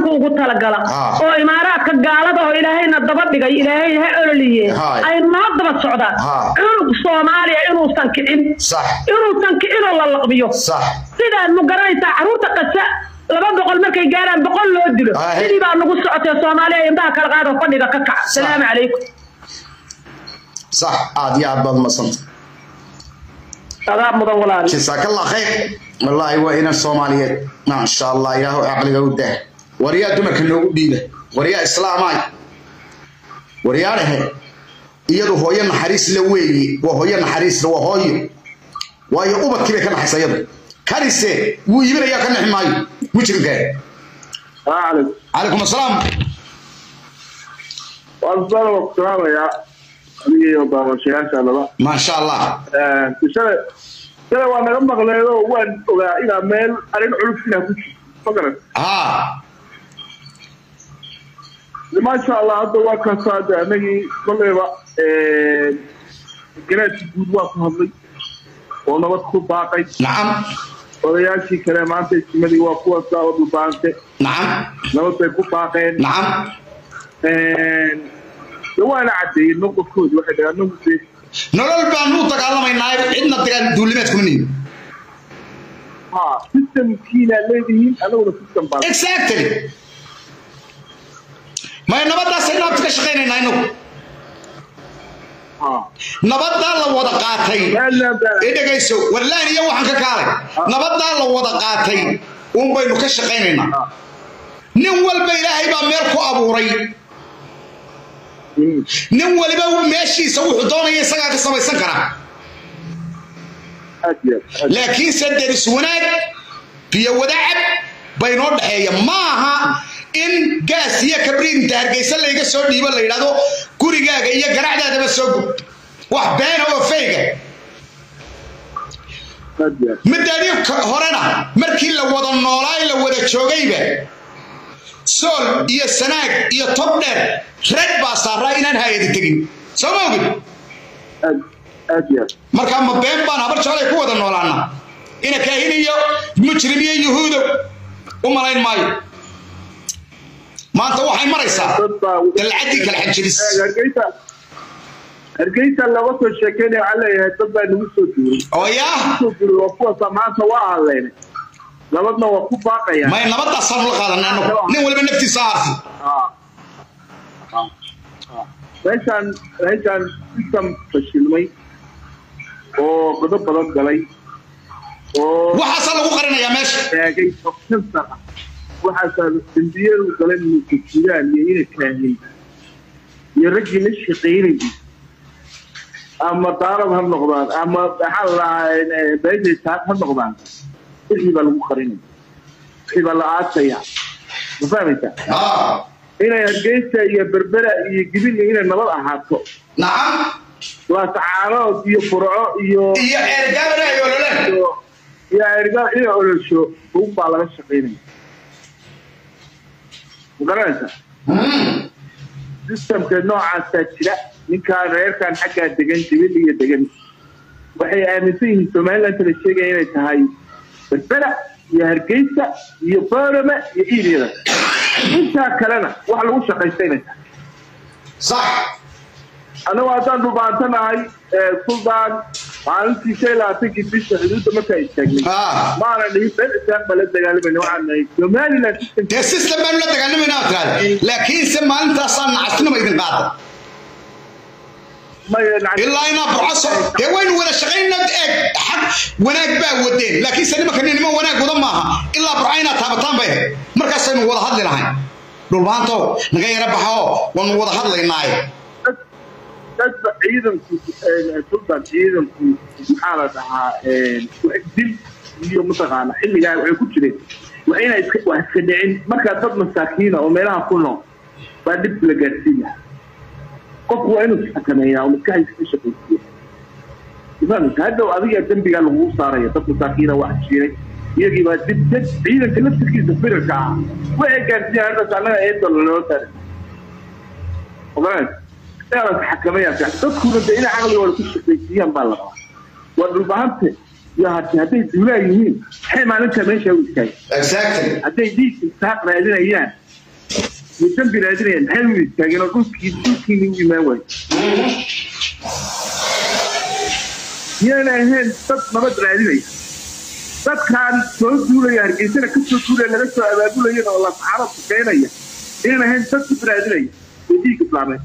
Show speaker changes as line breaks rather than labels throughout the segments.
ugu talagala
Ah.
oo imaaraadka gaalada oo ilaahayna daba dhigay ilaahay ha ololiye
Hai.
ay noo daba socdaan
Ah.
cunug soomaaliya inuusan kicin
sax
inuusan kicinoo la laqbiyo
sax
sidaad ma garanaysaa carruurta qasa laba boqol markay gaaraan boqol loo dilo
Ah.
sidii baa nagu socotee soomaaliya indhaha kala qaado fadhiga ka kaca salaamu calaykum
sax aad iyo aad baad umadsanta
adaa mudan walaali
jasaakallah khayr wallaahi waa inan soomaaliyeed maasha allah ilaahu caqliga u dah waryaa dumarka noogu dhiiba waryaa islaamaay waryaa dhehe iyadu hooyo naxariis la weeye waa hooyo naxariisla waa hooyo waayo ubadkii bay ka naxaysa iyadu kanise wuu iibinayaa ka nixi maayo mujrimka calaykum asalaam
waan soo salaamayaa adiga iyo daawashayaasha laba
maasha allah
shalay shalay waa naga maqleedo waan ogaa inaa meel arrin culus inaa ku jirto ma garan
haa
maasha allah hadda waa kasaade anagii koleyba garaadkii guud waa ku hadlay oo nabad ku baaqay
nacam
odayaashii kale maanta isimadii waa kuwa saa u dhubaante
nacam
nabad bay ku baaqeen
nacam
de waana caddeeyey noqodkooda waxay dhahaan anagu dee
nolol baanu u dagaalamaynaa cidna dagaal duulimaad kuma nihin
ha systemkiina leedihiin anaguna system baa
exactly may nabadaasay naabta ka shaqaynaynaa inagu
ha
nabadaa la wada qaatay
meelna baa
i dhegayso warlaan iyo waxaan ka kaalay nabadaa la wada qaatay uun baynu ka shaqaynaynaa nin walba ilaahay baa meel ku abuuray nin waliba meeshiisa wuxuu doonaya isagaa ka samaysan karaa
aad iyo aad
laakiinse deris wanaag biyo wadacab baynoo dhexeeya maaha in gaas iyo kabriinta hargeysa layga soo dhiibo la yidhahdo gurigaaga iyo garacdaadaba soo gub wax beena oo fayga
aad iyo aad
midaadii horena markii la wada noolaay la wada joogayba sool iyo sanaag iyo tob dheer rag baa saaraa inaan hayadi tegin soo ma ogid
aad aad iyo aad
markaa ma been baan habar jeclay ku wada noolaana ina kaahin iyo mujrim iyo yuhuudow u malayn maayo maanta waxay maraysaa
dad baa
dalcaddii kala xanjabis
hargeysa hargeysa looga soo sheekeynaya waxaa leeyahay dad baa nagu soo duuray
oo yaa
soo duuray waa kuwaasa maanta waa hadleen nabadna waa ku baaqayaan
may nabadaasaanu la qaadanay annagu nin waliba naftiisa ha arfi
meeshaan meeshaan system fashilmay oo godo badan galay oo
waxaasaa lagu qarinayaa meesha
taagay oo kansar ah waxaasaa dembiyadu galay muujidaan iyo ina kaahin iyo raggii la shaqaynayay ama daarad ha noqdaan ama maxaa la dhahaa beeshay ha noqdaan wixii baa lagu qarinaya wixii baa la aasaya ma fahmaysaa
haa
inay hargeysa iyo berbera iyo gibil inay nabad ahaato
nacam
laasacaanood iyo furco iyo
iyo eergaabana ay ololeen
iyo iyo ergaa inay olosho un baa laga shaqaynaya ma garanaysaa systemka noocaasaa jira ninkaan reerkan xaggaa degan jibil iyo degan waxay aaminsan yihiin somaliland la sheegaya inay tahay berbera iyo hargeysa iyo boorame iyo iiryada intaa kalena wax lagu shaqaysta inay tahay
sax
annagu haddaan dhubaantanahay suldaan maalintii shan iyo labaatankii bisha xuduudda markaa istaagnay
haa
maana dhihin been isaan baa la dagaalamayna waxaan nahay somaliland system
dee system baanu la dagaalamayna aad tiraahda laakiinse maalintaasaa nacasnima idin qaada ilaa inaa burcaso dee waynu wada shaqaynna eeg xaq wanaag baa wadeen laakiinse nimanka nima wanaag wada maaha ilaa burca inaad taabataan bay ahayd markaasaynu wada hadli lahayn dhulbaantow naga yara baxoo waanu wada hadlaynaaye
dadba ciidanku sultan ciidanku maxaa la dhahaa dil iyo mataqaana xilligaa waxay ku jireen waa inay iska waa iska dhicin markaa dad masaakiina oo meelaha ku nool baa dhib la gaarsiiya qofku waa inuu isxakameeyaa oo maskaxdiisa ka shaqaysiiya ifahmaysa hadhow adiga dembigaa lagugu saaraya dad masaakiina wax jiray iyagii baa dib dad ciidanka laftirkiisa firarka ah waxay gaarsiiyaan haddaas annaga eedol loo taray ogaanaysa inaad xakamayaan dadkuna de inay caqligooda ku shaqaysiiyaan baa la rabaa waa dhulbahante iyo hati hadday duulaa yihiin maxay maalinta meesha u istaagay
exactly
hadday dhiig isaaq raadinayaan iyo dambi raadinaya maxay u istaageen oo dhulkii dhulkiini u imaan waayo miyayna ahayn dad nabad raadinaya dadkaan soo duulaya hargeysana ka soo duulaya laga soo abaabulayana oo lasaxaaro duqeynaya miyayna ahayn dad dib raadinaya oo dhiig islaameed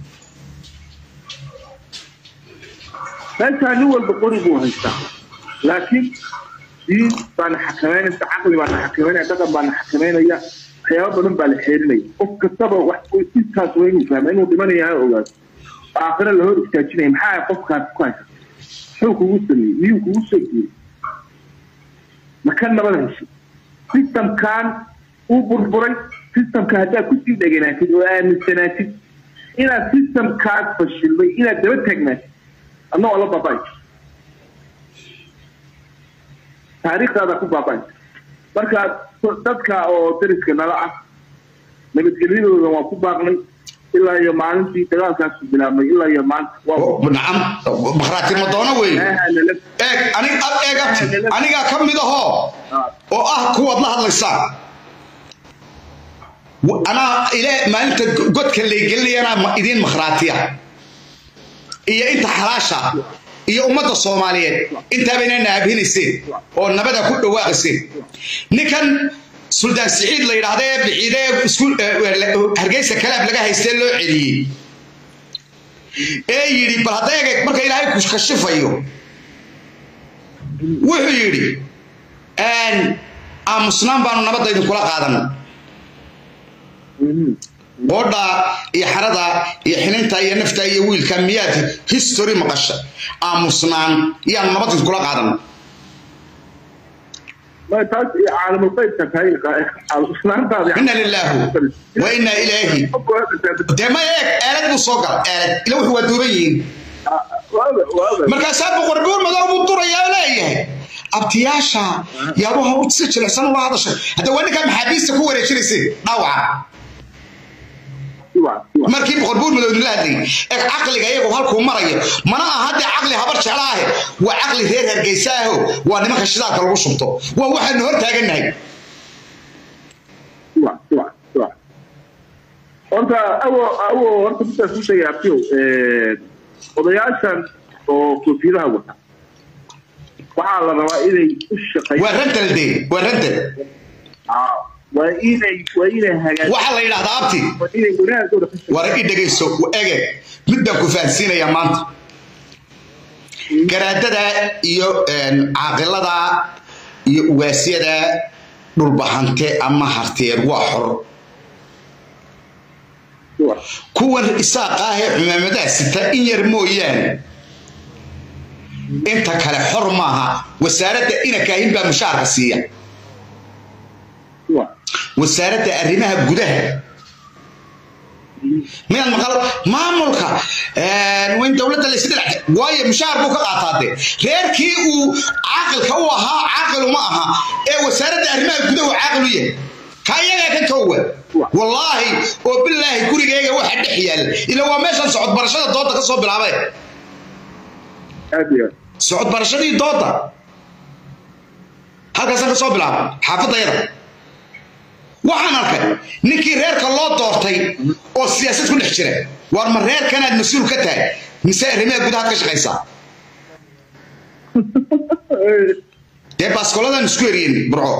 meeshaa nin walba qori buu haystaa laakiin diin baana xakameynaysa caqli baana xakameynaya dhaqan baana xakameynaya waxyaaba badan baa la xeerinaya qof kastaba wax intaas waa inuu fahma inuu dhimanaya ha ogaado aakhira la hor istaajinaya maxaa qofkaas ku haysa muxuu kugu sameeyey miyuu kugu soo guuriyey maka nabad heshay systemkan uu burburay systemka haddaad kusii dheganaatid oo aaminsanaatid inaad systemkaas fashilmay inaad daba taagnaatid adna waa la baaba'ay taariikhdaada ku baaba'ay marka dadka oo dariska nala ah nabadgelyadooda waan ku baaqnay ilaa iyo maalintii dagaalkaasu bilaabmay ilaa iyo maanta
nacam makhraati madoono wey eeg anig eeg abti anigaa ka mid ahoo oo ah kuwaad la hadlaysaa anaa ile maalinta godka laygelinayana idiin makhraatiya iyo inta xalaasha iyo ummadda soomaaliyeed intaabayna naabhinayseen oo nabada ku dhawaaqayseen ninkan suldaan siciid la yidhaahda ee biciide hargeysa kalaab laga haystee loo celiyey ee yidhi bal hadda eeg marka ilaahay ku kashifayo wuxuu yidhi aamusnaan baanu nabadda idinkula qaadanay qoodha iyo xarada iyo xininta iyo nafta iyo wiilka miyaad history maqasha aamusnaan yaanu nabad idinkula qaadanay ina lilaahu wa inaa ilaahi dee ma eeg eelad buu soo gala eelad ila wuxuu waa duuban yihiin markaasaa boqor buur madow buu durayaa oo leeyahay abtiyaasha yaadu ha si jilicsan ula hadashay hadda waa ninkaa maxaabiista ku wareejinaysay dhaawaca markii boqor buur madow idinla hadlayay eeg caqliga iyagu halkuu marayo mana aha dee caqli habar jecla ahe waa caqli reer hargeysa aho waa nimanka shidaalka lagu shubto waa waxaanu hor taagannahay
horta awo awo horta midaas u sheegay abtiyo odayaashan oo koofiyadaha wata waxaa la rabaa inay u shaqeeyaan
waa rantal dee waa rantal
waa inay waa inay hagaajiyaan
waxaa la yidhahdaa abti
waa inay wanaagooda ka shaqeeyaan
war i dhegayso ege mid baan ku fahansiinayaa maanta garaadada iyo caaqilada iyo ugaasyada dhulbahante ama harteer waa xor kuwan isaaqa ah ee cumaamadaha sita in yar mooyaane inta kale xor maaha wasaaradda inakaahin baa mushaarka siiya wasaaradda arrimaha gudaha miyaad maqal maamulka wayn dowladda laysdhilac waayo mushaar buu ka qaataa dee reerkii uu caaqilka u ahaa caaqil uma aha ee wasaaradda arrimaha gudahu caaqil u yahay ka iyagaa ka toowa wallaahi oo bilaahi gurigeyga waxa dhex yaalla ila waa meeshan socod barashada dooda ka soo bilaabay
aad iyo
socod barashadii dooda halkaasaan ka soo bilaabay xaafadayada waxaan arkay ninkii reerka loo doortay oo siyaasad ku dhex jira waar ma reerkanaad mas-uul ka tahay mise arrimaha gudahaad ka shaqaysaa dee baaskoladan isku eriyeen burco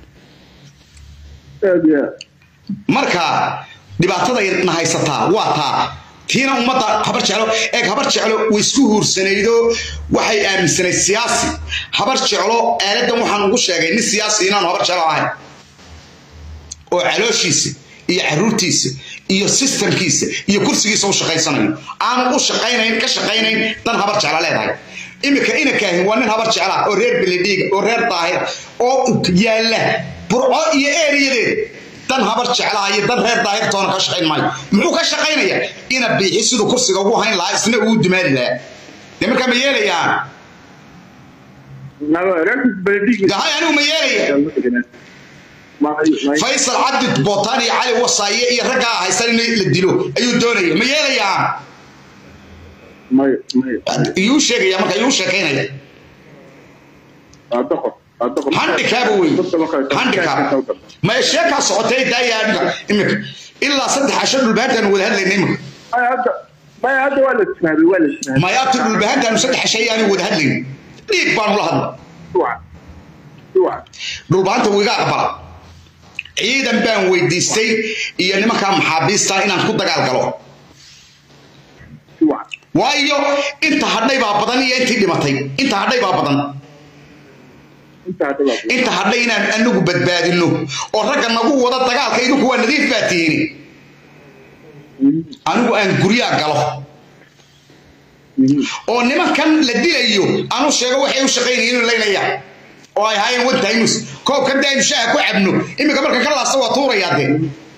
aad iyo
marka dhibaatada na haysataa waa taa tiina ummadda habar jeclo eeg habar jeclo way isku huursanaydo waxay aaminsanayd siyaasi habar jeclo aaladdan waxaan ugu sheegay nin siyaasi inaanu habar jeclo ahayn oo calooshiisa iyo caruurtiisa iyo sistamkiisa iyo kursigiisa u shaqaysanayo aanu u shaqaynayn ka shaqaynayn dan habar jecla leedahay imika inakaahin waa nin habar jecla oo reer beledhiiga oo reer daahir oo yaalla burco iyo eeriyadeed dan habar jeclaha iyo dan reer daahirtoona ka shaqayn maayo muxuu ka shaqaynayaa ina biixi siduu kursiga ugu hayn lahaa isna uu dimaali lahaa dee markaa ma yeelayaan hay anigu ma yeelaya faysal cabdi bootaan iyo cali wasaaye iyo raggaa haysan in la dilo ayuu doonaya ma yeelayaan iyuu sheegaya marka iyuu sheekaynaya handikaaba wey handikaab ma sheekaa socotay daayaa imika ilaa saddex casho dhulbahantaanu wada hadlayna imika
maya hadda maya hadda waa la isfahmay waa la isfahmay
mayaabta dhulbahantaanu saddex casho ayaanu wada hadlayn dhiig baanu la hadla
duwac duwac
dhulbahanta wiga aqbala ciidan baan weydiistay iyo nimankaa maxaabiista inaan ku dagaal galo
duwac
waayo inta hadhay baa badan iyo intii dhimatay inta hadhay baa badan
inta hadda waa
inta hadhay inaan anagu badbaadino oo ragga nagu wada dagaalka idinku waa nadiif baa tihiin anigu aan guryaa galo oo nimankan la dilayo aanu sheego waxay u shaqaynayeen inuu laynaya oo ay ahaayeen one times koobkan dee aynu shaaha ku cabno iminka marka ka laasta waa tuurayaa dee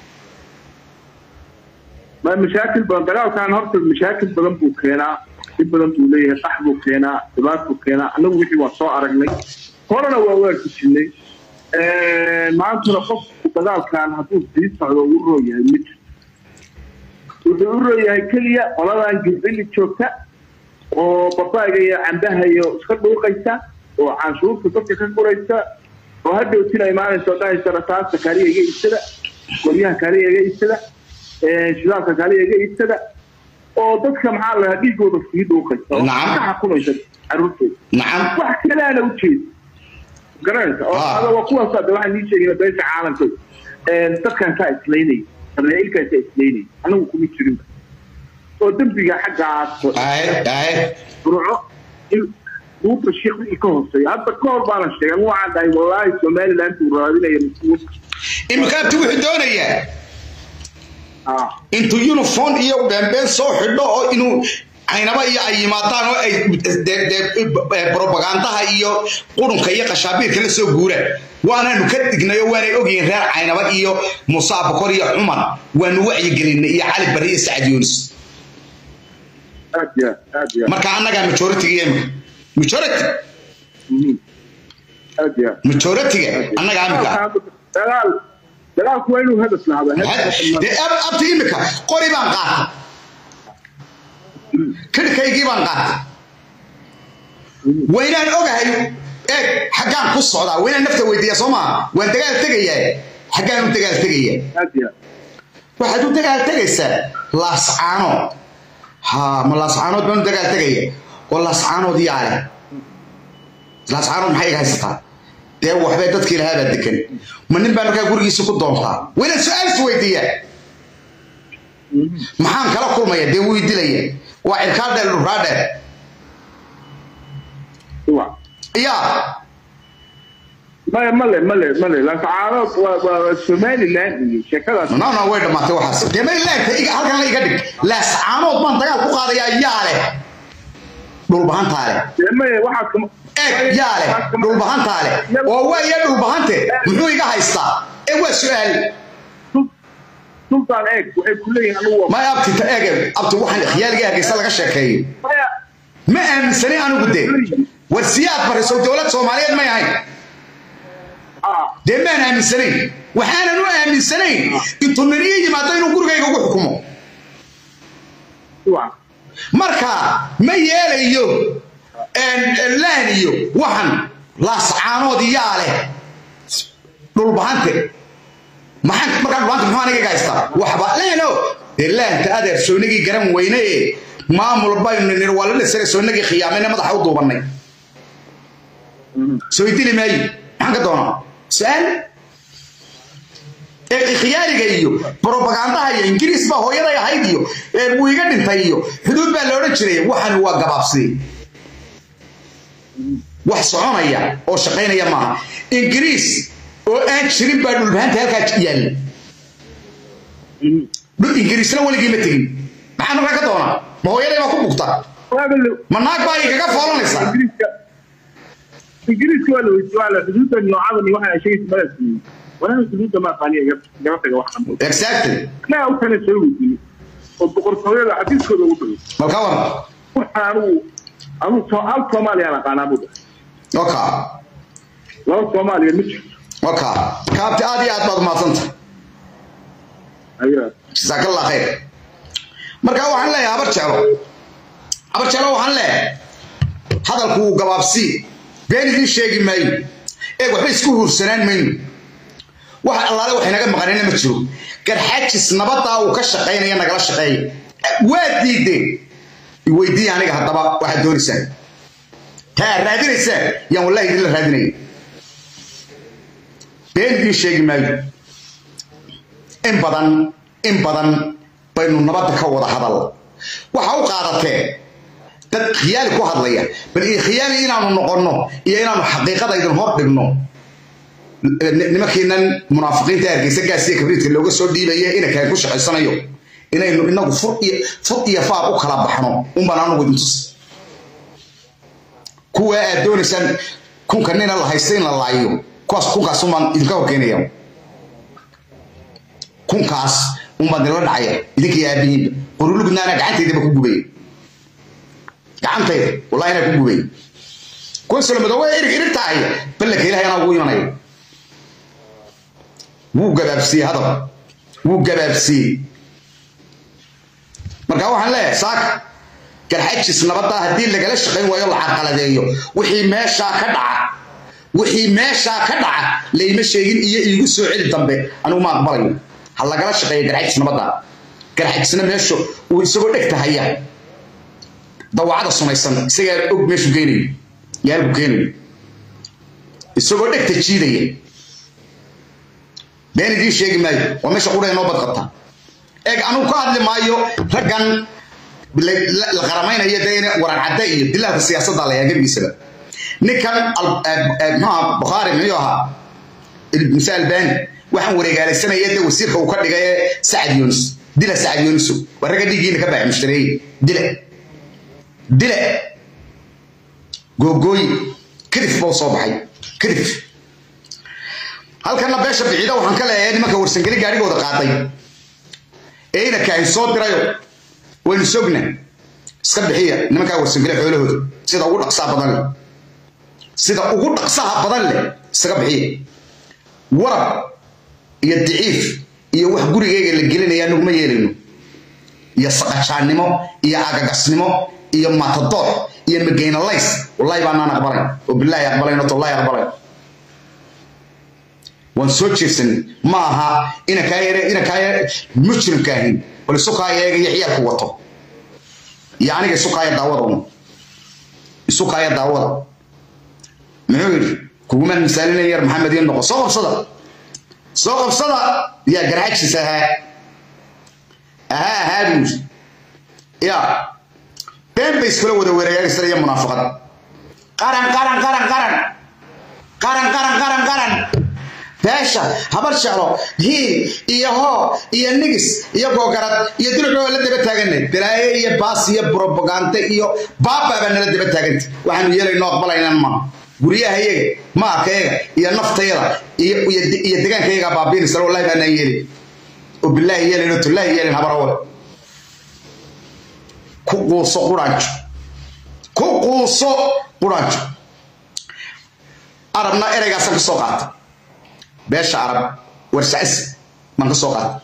ma mashaakil badan dagaalkan horta mashaakil badan buu keenaa dhib badan buu leeyahay qax buu keenaa dhibaat buu keenaa annagu wixii waa soo aragnay horena waa waarki jirnay maantuna qofku dagaalkan hadduu sii socdo uu roo yahay mid wuxuu u roo yahay keliya qoladan gilbili joogta oo babaaga iyo cambaha iyo iska dhuuqaysa oo canshuurta dadka ka guraysa oo hadhowtina imaanaysa oo dhahaysa rasaasta kaaliya iga iibsada qoryaha kaaliya iga iibsada shidaalka kaaliya iga iibsada oo dadka maxaa la dhahaa dhiigooda sii dhuuqaysa oo
Nacam.
ka xukumaysa caruurtooda
nacam
wax kaleana ujeeda garanaysa oo
Ah.
ada waa kuwaas hadda waxaan nii sheegayna beesha caalamka dadkan kaa islaynaya israa'iilkaa kaa islaynaya anagu kuma jirin oo dembiga xaggaas
ahe ahe
burco in duubta shiiqi ka hooseeya hadda ka hor baana sheegay anu waxaan dhahay wallaahi somaliland uu raadinaya mas-uulka
iminka abti wuxuu doonayaa
ah
intuu uniform iyo beenbeen soo xidho oo inuu caynaba iyo ay yimaadaan oo ay de- de- propagandaha iyo qurunka iyo qashaabiirka la soo guuraan waanaanu ka dignay oo waanay ogyihiin reer caynaba iyo muuse abakor iyo cumar waanu wacyigelinay iyo cali barri iyo sacad yuunus
aad ya aad ya
marka annagaa majoritiga imika majority
Mhm. aad ya
majoritiga annagaa imika
dagaal dagaalku waa inuu hadaf lahaada
dee ab- abti imika qori baan qaatay kidhkaygii baan qaatay waynaan ogahay eeg xaggaan ku socdaa waynaan nafta weydiiya soo maa waan dagaal tegayaa xaggaan u dagaal tegaya
aad ya
waxaad u dagaal tegaysaa laascaanood ha ma laascaanood baan u dagaal tegaya oo laascaanood yaa leh laascaanood maxay iga haysataa dee waxbay dadkii lahaa baa dekan ma nin baa markaa gurigiisa ku doontaa waynaan su-aal is weydiiyaa maxaan kala kulmaya dee wuu dilaya waa cirkaa dheer dhuraa dheer
duwac
yaa
male male male male laascaanood waa waa somaliland iyo sheekadaas
no no way dhamaatay waxaas dee maylaagta iga halkan la iga dhig laascaanood baan dagaal ku qaadayaa yaa leh dhulbahantaa leh
dee maye waxaad kama
eeg yaa leh dhulbahantaa leh oo waaya dhulbahante muxuu iga haystaa ee waa su-aal
sultan eeg waxay ku leeyihin anugu waa
may abti ta eeg abti waxaan khiyaaliga hargeysa laga sheekeeyo
maya
ma aaminsani anigu de war siyaad bariso dowlad soomaaliyeed may ahayn
ah
dee maan aaminsanayn waxaanan u aaminsanayn intuu nin ii yimaado inuu gurigayga ugu xukumo
duwac
marka ma yeelayo laan iyo waxan laascaanood yaa leh dhulbahante maxaan markaa dhulbahante muxuu aniga iga haystaa waxba laano dee laanta adeer soonagii garan weyne ee maamul baynu nir waa la dhisane soonagii khiyaamayna madaxa u duubannay soo idili maayo maxaan ka doonaa su-aal ee khiyaariga iyo propagandaha iyo ingiriis baa hooyaday ahayd iyo ee buu iga dhintay iyo xuduud baa la odhan jiray waxani waa gabaabsi wax soconaya oo shaqaynaya maaha ingiriis oo aan jirin baa dhulbahanta halkaa yaalla dhul ingiriisna weligii ma tegin maxaa markaa ka doonaa ma hooyaday baa ku bugta
waaga la
ma naag baa igaga foolanaysa
ingiriiska ingiriiska waa la weydiiyey waa la xuduudda noocadan iyo waxa ay sheegaysa madaas yihiin walaal xuduudda ma aqaaniya igala taga wax dhan
exactly
anaa u tana soo weydiiyey oo boqortooyada xafiiskooda ugu tagay
malka waran
waxa anugu anugu soo hal soomaaliyaan aqaanaa buu dhahay
oka
laba soomaaliya ma jirto
oka kaabti aad iyo aad baad umahadsanta
ayaa
jasaakallah khayr marka waxaan leeyahay habar jeclo habar jeclo waxaan leeyahay hadalku wuu gabaabsii been idiin sheegi maayo ee waxba isku huursanaan mayno wax allaale wax inaga maqanina ma jiro garxajis nabadaa uu ka shaqaynaya nagala shaqeeya waa diideen weydiiya aniga haddaba waxaad doonaysaan taa raadinaysaan yaan wallahi idinla raadinaya been idiin sheegi maayo in badan in badan baynu nabadda ka wada hadal waxa u qaadatee dad khiyaali ku hadlaya bal khiyaali inaanu noqonno iyo inaanu xaqiiqada idin hor dhigno nimankiinan munaafiqiinta hargeysa gaasiya kabriidka looga soo dhiibaya inankaan ku shaqaysanayo inaynu inagu fur iyo fur iyo faar u kala baxno unbaan anugu idin tus kuwa aad doonaysaan kunka nina la haysta in la laayo kuwaas kunkaas unbaan idinka horkeenaya kunkaas unbaan idinla dhacaya idinkii aabihiinba qorulugnaana gacantaydaba ku gubaya gacantayda wallahi inaa ku gubaya kuwa solomadoowe irig irig taaya ballanka ilahay anaa ugu imanaya wuu gabaabsiiyey hadal wuu gabaabsiiyey marka waxaan leeyahay saaka garxajis nabaddaa haddii lagala shaqayn waayo la carqaladeeyo wixii meeshaa ka dhaca wixii meeshaa ka dhaca layma sheegin iyo iigu soo celi dambe anigu ma aqbalayo ha lagala shaqeeyo garxajis nabaddaa garxajisna meesha uu isagoo dhegta haya dawacada sumaysan isagaa og meeshuu geynayo yaalku keenayo isagoo dhegta jiidaya been idiin sheegi maayo waa meesha qura inoo badqabta eeg anugu ka hadli maayo raggan la qaramaynaya dee waran cadde iyo dilaalka siyaasadda la yaagabigiisaba ninkan muxuha bukhaari muxuu ahaa muse albani waxaan wareegaalaysanaya dee wasiirka uu ka dhigay ee sacad yunis dila sacad yuniso waa ragga dhiiggiina ka baax mushtareeye dile dile googooyi kadif bau soo baxay kadif halkana beesha biciida waxaan ka leeyahay nimanka warsangeli gaarigooda qaaday ee inakahay soo dirayo waynu sogna iska bixiya nimankaa warsangeli xoolahooda sida ugu dhaqsaha badan leh sida ugu dhaqsaha badan leh iskaga bixiya warab iyo diciif iyo wax gurigeyga la gelinaya anaguma yeelayno iyo saqajaannimo iyo agagasnimo iyo matadoox iyo mageynalays wallahi baanaan aqbalayn oo bilaahi aqbalayn oo tollahi aqbalayn waan soo jeedsanay ma aha inankaa yare inankaa yare mujrimka ahin bal isukaa eega iyo ciyaalku wato iyo aniga isukaaya daawada un isukaaya daawada muxuu yidhi kugumaan misaalinaya yar maxamed iyo noqo soo qabsada soo qabsada yaa garxajis ahaa ahaa ahaa buu yidhi yaa been bay iskula wada wereegaagsanaya munaafaqad qaran qaran qaran qaran qaran qaran qaran qaran beesha habar jeclo hiil iyo hoo iyo nigis iyo googarad iyo dulcoo la daba taaganay balaaye iyo baas iyo brobagande iyo baaba baa nala daba taaganta waxaanu yeelayno aqbalaynan ma guryaha iyaga maalkayaga iyo naftayada iyo degaankayaga baabiinaysa wallahi baanaan yeelin oo bilaahi yeelin oo tullaahi yeelin habarawale ku quuso quraanjo ku quuso quraanjo arabna ereygaasan ka soo qaata beesha arab warsacasi baan ka soo qaata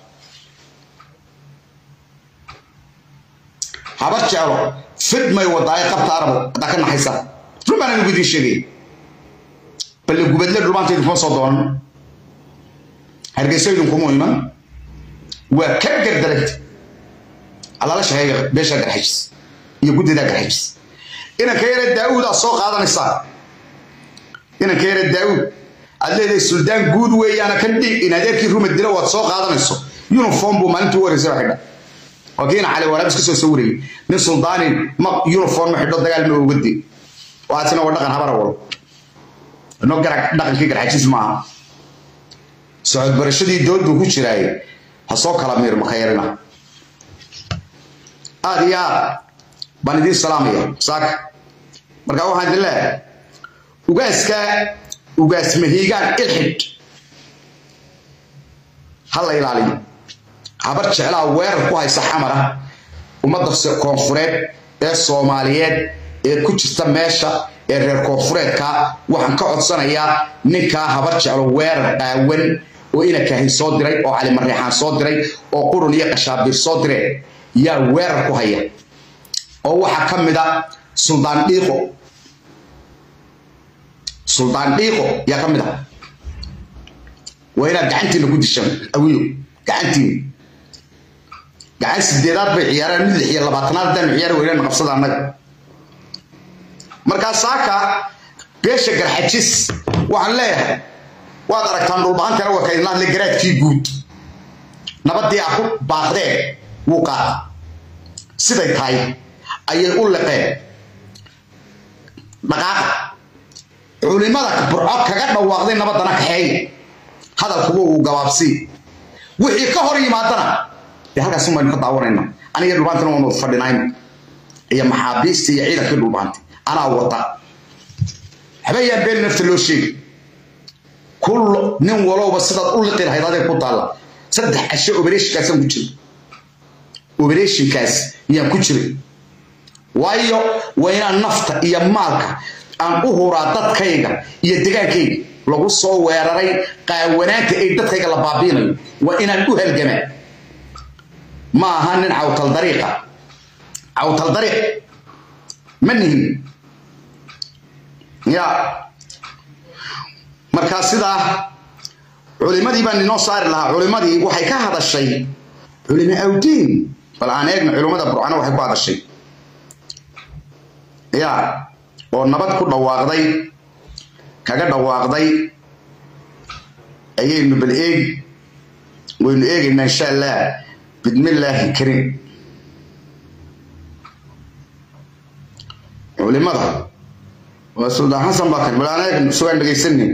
habar jeclo fidmay wadaaye qabta arabo haddaa ka naxaysa run baan anigu idiin sheegay balle gubadle dhulmaanta idinkuma soo doonan hargeyso idinkuma iman waa ka gardaragta allala shaqeeya beesha garxajis iyo guddidaa garxajis inanka yare daa'uudaa soo qaadanaysaa inanka yare daa'uud aad leedahay suldaan guud weeyaana kan dhiig in adeerkii ruma dilo waad soo qaadanayso uniform buu maalintii u horeysa xidha waa kiina cali waraab iska soo sawirayay nin suldaanin ma uniform ma xidho dagaal ma oga dee waatina waa dhaqan habara wal no garag dhaqankii garxajis maaha socod barashadii dood buu ku jiraaye ha soo kala miir makhayrina aad iyo aad baan idiin salaamaya saaka marka waxaan idin leeyahay ugaaska ugaas mahiigaan ilxidh ha la ilaaliyo habar jeclaa weerar ku haysa xamara ummadda koonfureed ee soomaaliyeed ee ku jirta meesha ee reer koonfureedka waxaan ka codsanayaa ninkaa habar jeclo weerar qaawan oo inakaahin soo diray oo cali mariixaan soo diray oo qurun iyo qashaabiir soo direen yaa weerar ku haya oo waxaa ka mid a suldaan dhiiqo suldaan dhiiqo yaa ka mid ah waa inaad gacantiina ku dishaan awiyo gacantiina gacan sideedaad bay ciyaaraan mid lix iyo labaatanaad haddaanu ciyaari weynaan qabsada annaga markaa saaka beesha garxajis waxaan leeyahay waad aragtaan dhulbahantana waa kaydin hadle garaadkii guud nabadii a ku baaqdeen wuu qaada siday tahay ayay u liqeen dhaqaaqa culimada burco kaga dhawaaqday nabadana kaxeeya hadalkuba uu gabaabsii wixii ka hor yimaadana dee halkaas baynu ka daawanayna aniga dhulbaantana waanu fadhinayna iyo maxaabiista iyo ciidankii dhulbaanta anaa wata habeeyaan been nafta loo sheegi kul nin walowba sidaad u liqi lahayd adeeg ku taalla saddex casho obereshinkaasaan ku jiray obereshinkaas yaan ku jiray waayo waa inaan nafta iyo maalka aan u huraa dadkayga iyo degaankayga lagu soo weeraray qaawanaanta ay dadkayga la baabiinayo waa inaan u halgamaa ma aha nin cawtal dariiqa cawtal dariiq ma nihin ya markaa sidaa culimadii baan inoo saari lahaa culimadii waxay ka hadashay culimo awdiin bal aan eegno culimada burcana waxay ku hadashay ya oo nabad ku dhawaaqday kaga dhawaaqday ayaynu bal eegi waynu eegaynaa insha allah bidmillaahi karim culimada waa suldaan xasan bakar bal aan eegno sugaan dhegaysanin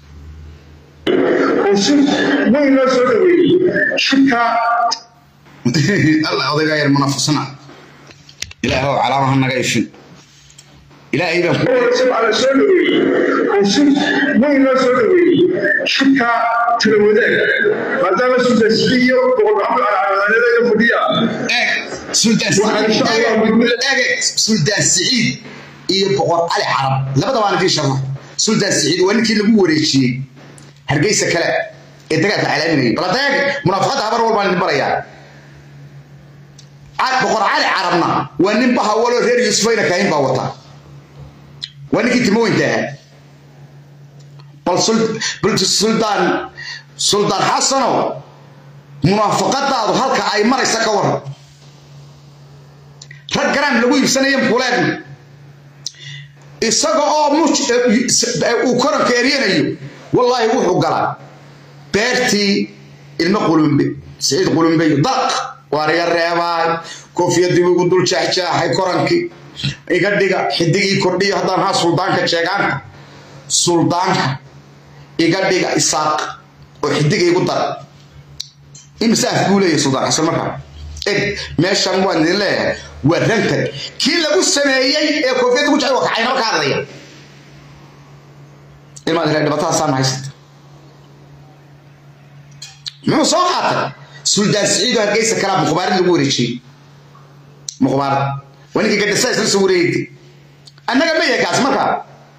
weyn loo soo dhaweeyey shirka
allah odaygaa yar munafasana ilaahow calaamaha naga ifin ilaahay baan ku
sabca la soo dhaweeyey shir weyn loo soo dhaweeyey shirka tala wadaag maadaama sudasiyo boqol maxamud calcalaamadeeda fadhiya
eeg suldaan eeg suldaan siciid iyo boqor cali carab labada waan idiin sharxa suldaan siciid waa ninkii lagu wareejiyey hargeysa kale ee dagaalka calaaminayay bal hadda eeg munaafaqadda habar walbaan idin barayaa boqor cali carabna waa nin bahawaloo reer yuusufayna kaahin baa wata waa ninkii timoweynta ahaa bal bal suldaan suldaan xasanow munaafaqadaadu halka ay maraysa ka waran rag garaam lagu iibsanaya mukuleegna isaga oo uu koranka eryanayo wallaahi wuxuu galaa beertii ilmo qulumbe siciid qulumbeyo dalaq waar iga reebaay koofiyadii igu dul jaaxjaaxay korankii iga dhiga xidigii kordhiyo haddaan haa suldaanka jeegaanka suldaanka iga dhiga isaaq oo xidiga igu dara imise af buu leeyahay suldaan xasan markaa eg meeshan waan idin leeyahay waa rantag kii lagu sameeyey ee koofiyadda ku jecay waa kacaynaba ka hadlaya ilmaad ilaa dhibaatadaasaan haysata muxuu soo qaatay suldaan siciid oo hargeysa kalaa mukhbaarid lagu wareejiyey mukhbaarad waa ninkii gadhasa isla soo wareegtay annaga ma yahay kaas markaa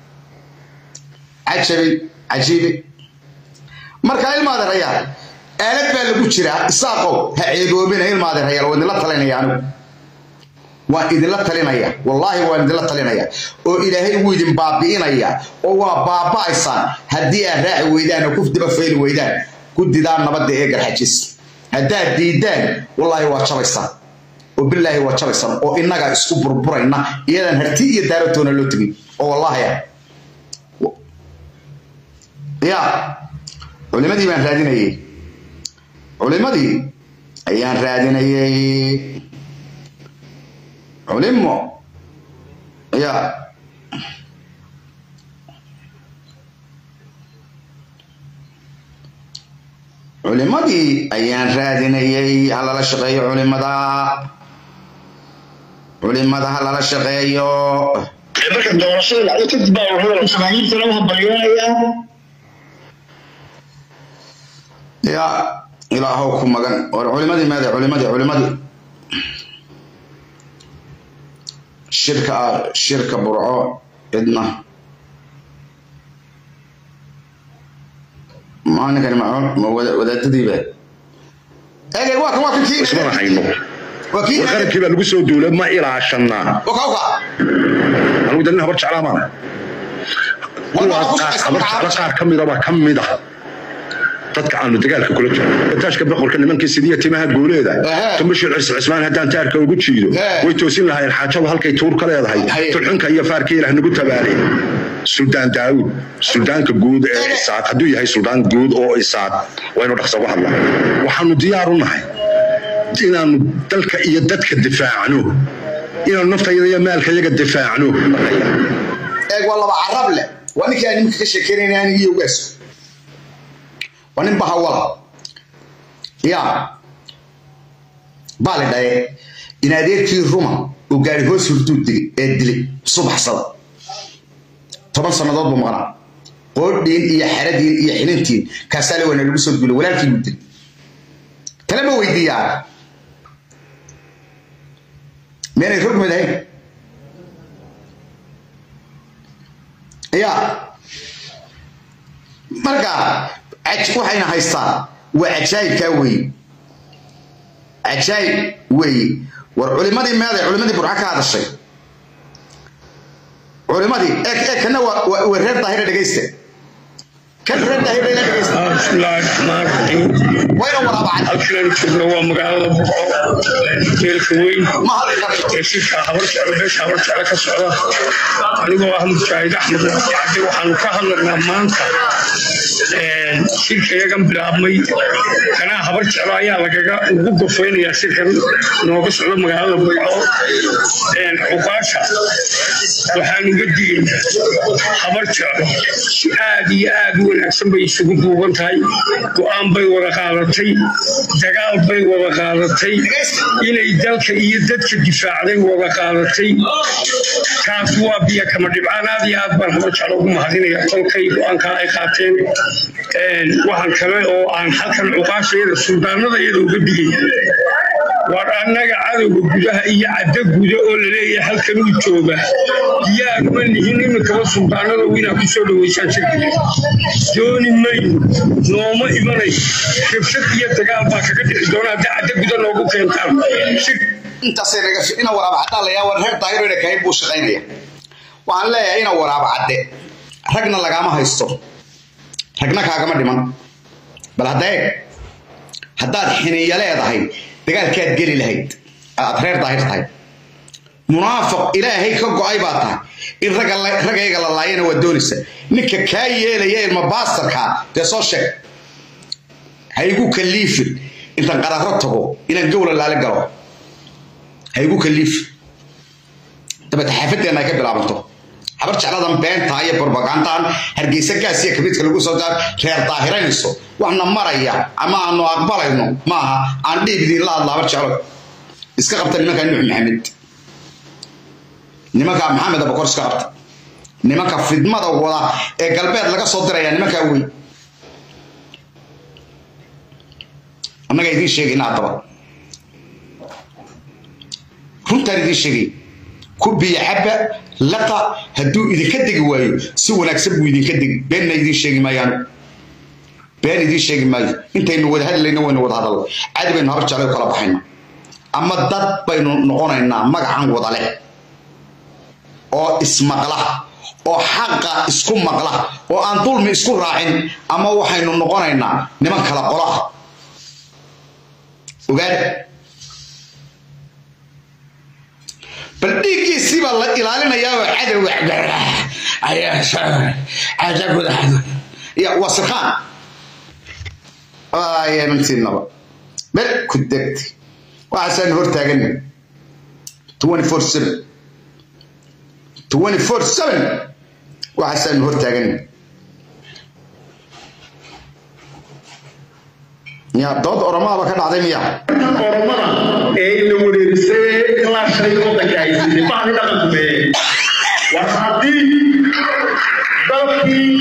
cajabay cajiibay markaa ilmaadeerayaal aalad baa lagu jiraa isaaqow ha ceeboobina ilmaadeerayaal waa idinla talinaya anigu waan idinla talinaya wallaahi waan idinla talinaya oo ilaahay wuu idin baabi'inaya oo waa baaba'aysaan haddii aad raaci weydaan oo ku daba fayli weydaan guddidaa nabadda ee garxajis haddaad diidaan wallaahi waa jabaysaan oo bilaahi waa jabaysaan oo innagaa isku burburayna iyadan harti iyo daaratoona loo tegin oo wallaahi ah ya culimadii baan raadinayey culimadii ayaan raadinayey culimo ya culimadii ayaan raadinayey ha lala shaqeeyo culimada culimada ha lala shaqeeyo
marka doorashada dhacdo kadib baa wuxuu samaaniintana u hambalyoonaya
ya ilaahow ku magan war culimadii maade culimadii culimadii shirka shirka burco cidna maalinkani ma wadaadadiiba ege waa kan waa kan kii
isma hayno
waa kii
qarabkii baa lagu soo duulay ma ilaashanaa
waka waka
anigu dalin habar jeclaa maana kuwaas qaar habar jecla qaar ka mida baa ka mid ah dadka aanu dagaalka kula jiro taashka boqorka nimankii sidiya timaha gooleeda
Aha.
tumbashir cis cismaan haddaan taarka ugu jiido
Aha.
way toosin lahaayeen xaajadu halkay tuur ka leedahay
Haye.
tulxunka iyo faarka ilaah nagu tabaalay suldaan daawud suldaanka guud ee isaaq hadduu yahay suldaan guud oo isaaq waynu dhaqsa uga hadlaa waxaanu diyaar u nahay inaanu dalka iyo dadka difaacno inaanu naftayada iyo maalka iyaga difaacno
eeg waa laba carab leh waa ninkii aan nimanka ka sheekeynayna aniga iyo ugaas waa nin bahawala ya baa la dhaye in adeerkii ruma uu gaari hoos hurduu digay ee dilay subaxsada toban sannadood buu maqnaa qoodhiin iyo xeradiin iyo xilintiin kaasaale waana lagu soo duulay walaalkii buu dilay tale ma weydiiyaa meenay rog madahayn ya marka aj- waxayna haystaan waa cajaayibkaa weeye cajaayib weeye war culimadii meeday culimadii burca ka hadashay culimadii ee ee kana waa waa- waa reer daahira dhegaysta kan reer daahira ila dhegaysta
بسم الله الرحمن الرحيم
wayna waraabacay
halkan joogno waa magaalada burco jeelka weyn
ma hadli karto
ee shirka habar jeclo beesha habar jeclo ka socda anigoo ah mujaahid axmed cabdi waxaanu ka hadlaynaa maanta shirka iyagan bilaabmay kanaa habar jeclo ayaa lagaga ugu gofeynayaa shirkan nooga socda magaalada burco cuqaasha waxaanu uga digaynaa habar jeclo si aad iyo aad u wanaagsan bay isugu duuban tahay go-aan bay wada qaadatay dagaal bay wada qaadatay inay dalka iyo dadka difaacday wada qaadatay kaas waa biyo kama dhibcaan aad iyo aad baan habar jeclo ugu mahadinaya tolkay go-aankaa ay qaateen waxaan kale oo aan halkan cuqaashayada suldaanada iyada uga digaya war annaga cadowga gudaha iyo cadda guda oo laleeyahay halkan uu jooga diyaaruma nihin iminkaba suldaanada inaad ku soo dhaweysaan shirkiga dooni mayno nooma imanayo rabshad iyo dagaal baa kaga dhici doona haddii cadda guda noogu keentaan shir
intaasay naga ina waraaba caddaa la yaa war reer daahiro ina kahayn buu shaqaynaya waxaan leeyahay ina waraaba cadde ragna lagaama haysto ragna kaagama dhiman bal hadda eeg haddaad xiniya leedahay dagaalkaad geli lahayd aad reer daahir tahay munaafiq ilaahay ka go-ay baa tahay in ragga la- ragayga la laayana waa doonaysa ninka kaa yeelaya ilma baastarka dee soo sheeg ha igu kaliifin intaan qararo tago inaan gowla laali galo ha igu kaliifin dabeed xaafadeenna ay ka bilaabanto habar jecladan beentaa iyo barbagantaan hargeysa gaas iyo kabidka lagu soo daar reer daahiranayso waxna maraya ama aanu aqbalayno maaha aan dhiib idiin la hadla habar jeclo iska qabta nimanka nuux maxamed nimanka maxamed abakor iska qabta nimanka fidmada wada ee galbeed laga soo diraya nimankaa wey annaga idiin sheegayna haddaba runtaan idiin sheegay ku biyo xabba laqa hadduu idinka degi waayo si wanaagsan buu idinka degi beenna idiin sheegi maayaan been idiin sheegi maayo intaynu wada hadlayna waynu wada hadalna cadi baynu habar jeclay u kala baxayna ama dad baynu noqonaynaa magacan wada leh oo ismaqla oo xaqa isku maqla oo aan dulmi isku raacin ama waxaynu noqonaynaa niman kala qolo ah ogaada bal dhiiggiisii baa la ilaalinayaa oo cadowga cadowga ya waa sirkaan ayamantiinaba bel ku degti waxaasaan hortaagan twenty four seven twenty four seven waxaasaan hortaagan ya dood oromahaba ka dhacday miya
oromada ee ina wareerisay ilaa shalay wadanka haysatay bahdi dhaqankume war haddii dalkii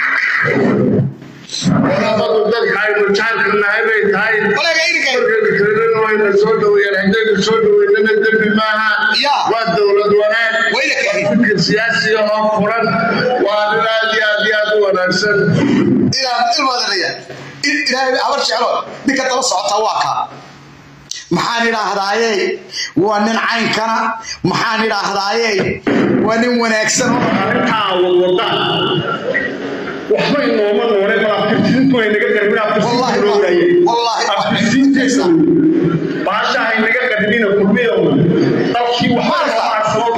oramadu dalka aynu jaalka nahay bay tahay
walaga irinka
markaynu wayna soo dhaweeyaan haddaynu soo dhaweynana dembi maaha
Ya.
waa dowlad wanaag
Wayna
waa
keenin.
fikir siyaasi oo furan waa nin aad iyo aad iyo aad u wanaagsan
ilaa ilmaadanaya ilaahay habar jeclo ninka daba socotaa waa kaa maxaan idhaahdaaye waa nin caynkana maxaan idhaahdaaye waa nin wanaagsan
arrintaa wadwada waxba inooma noole malaaftirtiintu ay naga garmin hadina kulmiya dalkii waxaa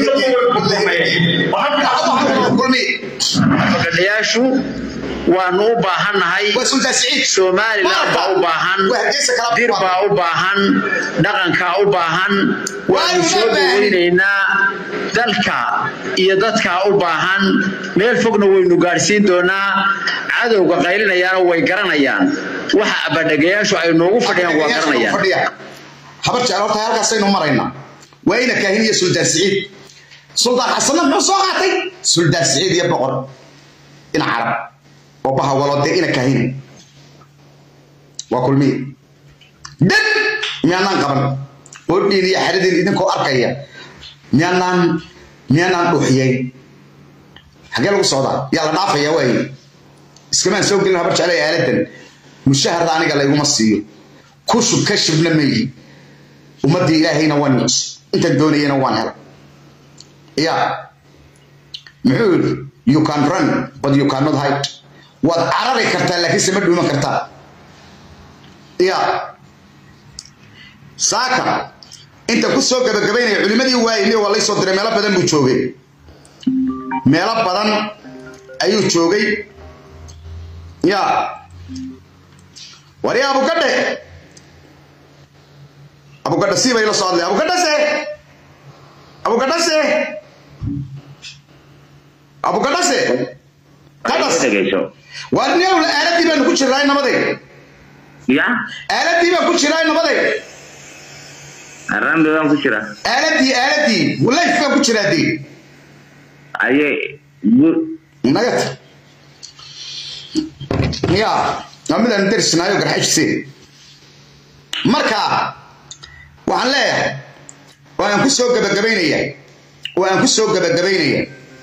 fadhiyaashu waanu u baahannahay
waa sultaan siciid
somaliland baa u baahan dir baa u baahan dhaqankaa u baahan waanu soo dhaweynaynaa dalka iyo dadkaa u baahan meel fogna waynu gaadhsiin doonaa cadowga qaylinayaana way garanayaan waxa abadhegayaashu ay noogu fadhiyaan waa garanayaan
habar jecel horta halkaasaynu maraynaa waa ina kaahin iyo sultaan siciid sultaan xasanna muxuu soo qaatay sultaan siciid iyo boqor ina carab oo baha walode ina kaahin waa kulmiye dad miyaanaan qaban qodhiin iyo xeradiin idinkoo arkaya miyaanaan miyaanaan dhuuxiyeyn xagee lagu socdaa yaa la dhaafaya waaye iskamaan soo gelin habar jecel aaladan mushaharda aniga layguma siiyo kushub ka shibna meeyi ummadii ilaahayna waan intaan doonayana waan hela ya muxuu yidhi you can run but you cannot hide waad carari kartaa laakiinse ma dhuuman kartaa ya saaka inta ku soo gabagabaynaya culimadii waayine waa laysoo diray meelo badan buu joogay meelo badan ayuu joogay ya wari abugadhe abugadha sii bay la soo hadlay abugadhase abugadhase abugadhase qadhas waa newla aaladii baanu ku jirnaa nabaday
ya
aaladii baan ku jiraa nabaday
rambi baan ku jira
aaladii aaladii life baan ku jiraa dee
aye
nagat ya waa midaan darisnaayo garxajiseen marka waxaan leeyahay oo aan ku soo gabagabaynaya oo aan ku soo gabagabaynaya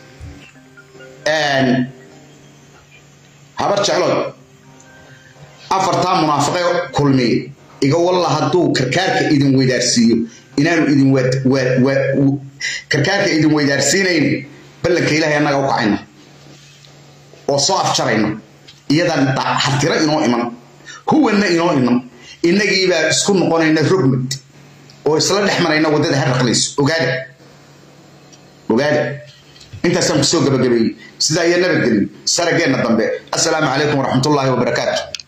habar jeclood afartaa munaafiqe kulmiye iga walla hadduu karkaarka idin weydaarsiiyo inaanu idin karkaarka idin weydaarsiinayn ballanka ilaahay annaga u kacayna oo soo afjarayna iyadan hartiro inoo iman huwanna inoo iman innagiibaa isku noqonayna rogmad oo isla dhex marayna waddada harraqlayso ogaada ogaada intaasaan kusoo gabagabeeyey sidaa iyo nabadgelyo sarageenna dambe assalaamu calaykum waraxmatullaahi wabarakaatu